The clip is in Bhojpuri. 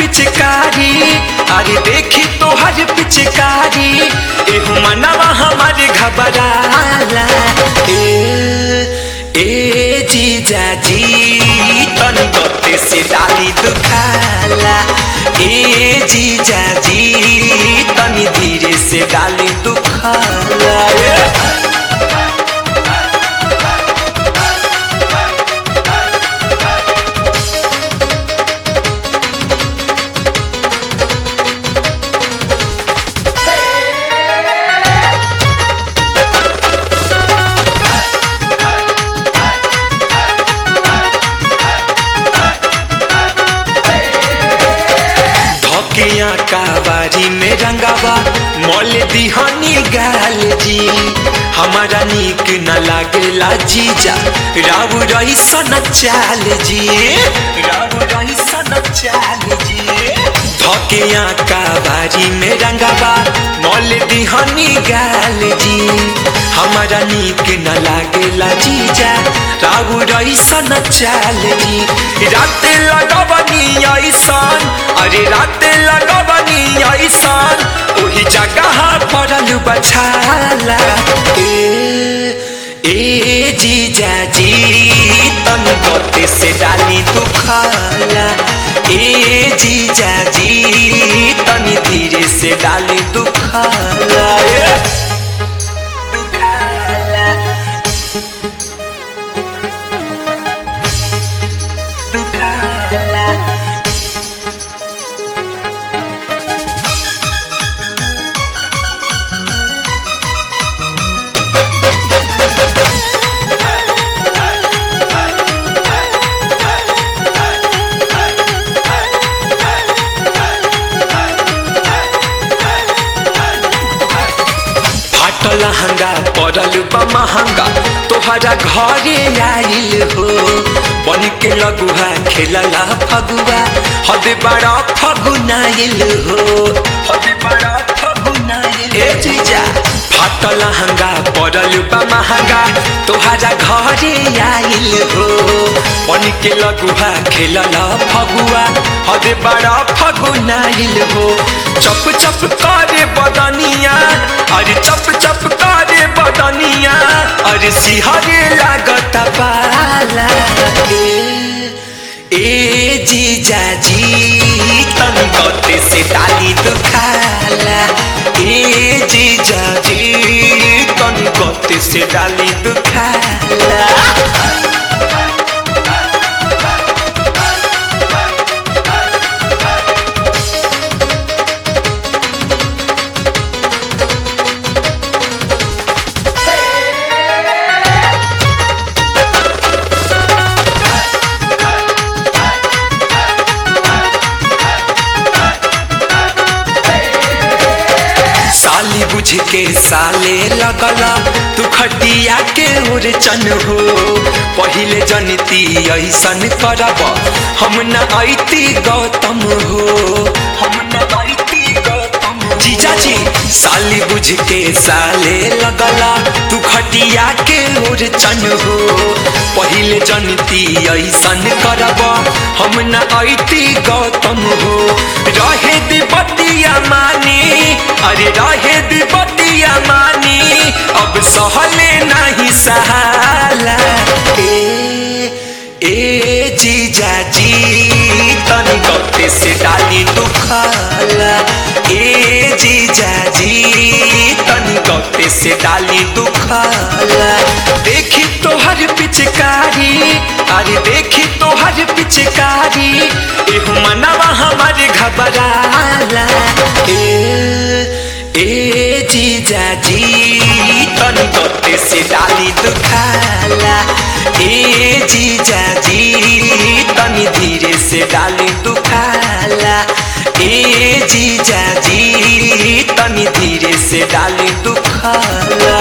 पिचकारी अरे देखी तोहर पिचकारी एहू मनवा हमारे घबराला ए ए जीजा जी तनी गते से डाली दुखाला ए जीजा जी तनी धीरे से डाली दुखाला ए। धकिया काबारी में रंगावा मोल दिहानी गाल जी हमारा नीक न लागेला जीजा राव रही सन चाल जी राव रही सन चाल जी धकिया काबारी में रंगावा मोल दिहानी गाल जी हमारा नीक न लागेला जीजा राव रही सन चाल जी रात लगवनी ऐसन अरे रात लगवनी ऐसन ओही जगह पड़ल बछाला ए ए जीजा जी तन गते से डाली दुखाला ए जीजा जी तनी धीरे से डाली दुखाला ए। दुखाला दुखाला फाटल हंगा पड़ल बा महंगा तोहरा घरे आइल हो बन के लगुआ खेलला फगुआ हद बड़ा फगुनाइल हो हद बड़ा फगुनाइल ए जीजा फाटल हंगा पड़ल बा महंगा तोहरा घरे आइल हो बन के लगुआ खेलला फगुआ हद बड़ा फगुनाइल हो चप चप करे बदनिया अरे चप चप करे बदनिया अरे सिहरे लागत पाला ए, ए जीजा जी तन गते से डाली दुखाला ए जीजा जी तन गते से डाली दुखाला साली बुझ के साले लगला तू खटिया के ओर चन हो पहिले जनती ऐसन करब हम न ऐती गौतम हो हम न ऐती गौतम जीजा जी साली बुझ के साले लगला तू खटिया के ओर चन हो पहिले जनती ऐसन करब हम न ऐती गौतम हो रहे दे बतिया मानी अरे रहे दे बतिया मानी अब सहले नहीं सहाला ए ए जीजा जी तनी गते से डाली दुखाला ए जीजा जी तनी गते से डाली दुखाला देखी तोहर पिचकारी अरे देखी तोहर पिचकारी एहू मनवा हमारे घबराला ए ए जीजा जी तनी गते से डाली दुखाला ए जीजा जी तनी धीरे से डाली दुखाला ए जीजा जी तनी धीरे से डाली दुखाला